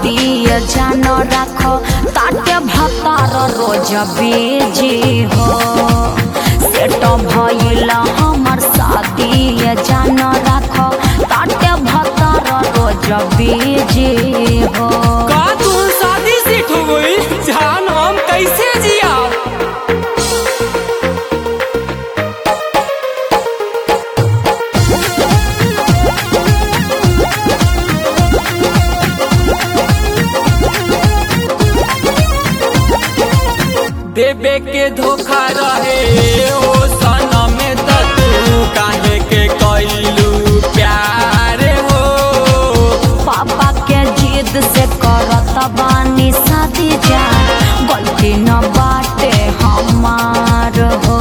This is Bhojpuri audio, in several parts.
शादी जान राख ताटे भतार रोज बेजी हो सेट भइल हमर शादी जान राख ताटे भतार रोज बेजी हो का तू शादी सेट हो गई जान हम कैसे जिया देवे के धोखा रहे ओ सनम में त तू काहे के कैलू प्यार हो पापा के जिद से करत बानी शादी जा गलती न बाटे हमार हो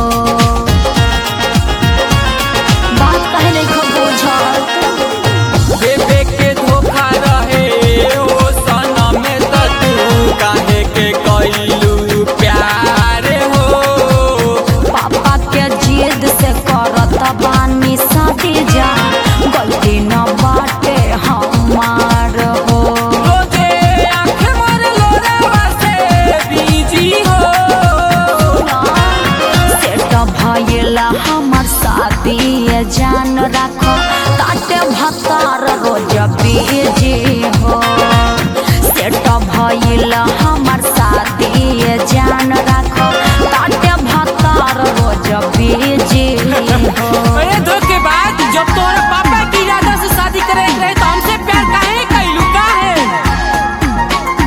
बात कहे नहीं खो बुझत देवे के धोखा रहे ओ सनम में त तू काहे के कैलू प्यार हो पापा के जिद से करत बानी शादी जा गलती न बाटे हमार हो रोजे आँख मर लोरावा से बीजी हो सेट भइला हमर शादी जान राख ताटे भतार रोज बीजी हो सेट भइला हमर शादी जान राख ताटे भतार रोज बीजी हो अरे धोखेबाज जब तोरा पापा की इरादा से शादी करे रहे तो हमसे प्यार काहे कैलू काहे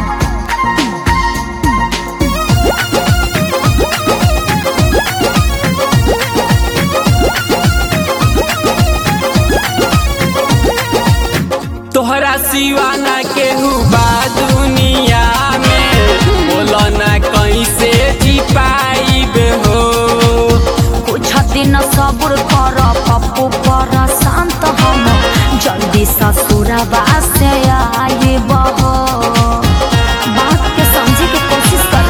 तोहरा सिवाना केहू बा दुनिया में बोलो ना कैसे जी पाइब हो कुछ दिन सब्र कर पप्पू पर शांत हम जल्दी ससुरबा से आए बहो बात के समझे के कोशिश कर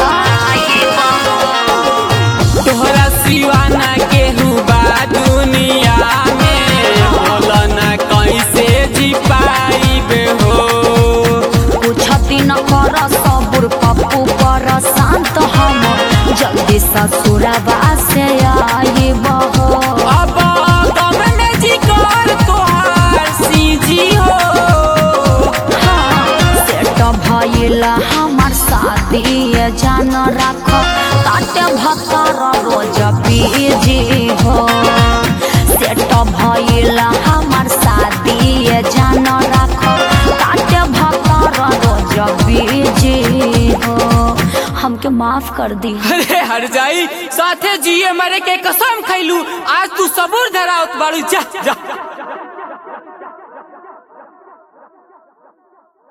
तोहरा सिवाना केहू बा दुनिया में बोलो ना कैसे जी पाइब हो कुछ दिन कर सब्र पप्पू पर शांत हम जल्दी ससुरबा से आए बहो अब गम में जी कर तोहार सीजी हो सेट भइला हमर शादी जान राख ताटे भतार रोज बीजी हो सेट भइला हमर शादी जान राख ताटे भतार रोज बीजी हो हमके माफ कर दी अरे हर जाई साथे जिए मरे के कसम खैलू आज तू सबूर धरावत बाड़ू जा जा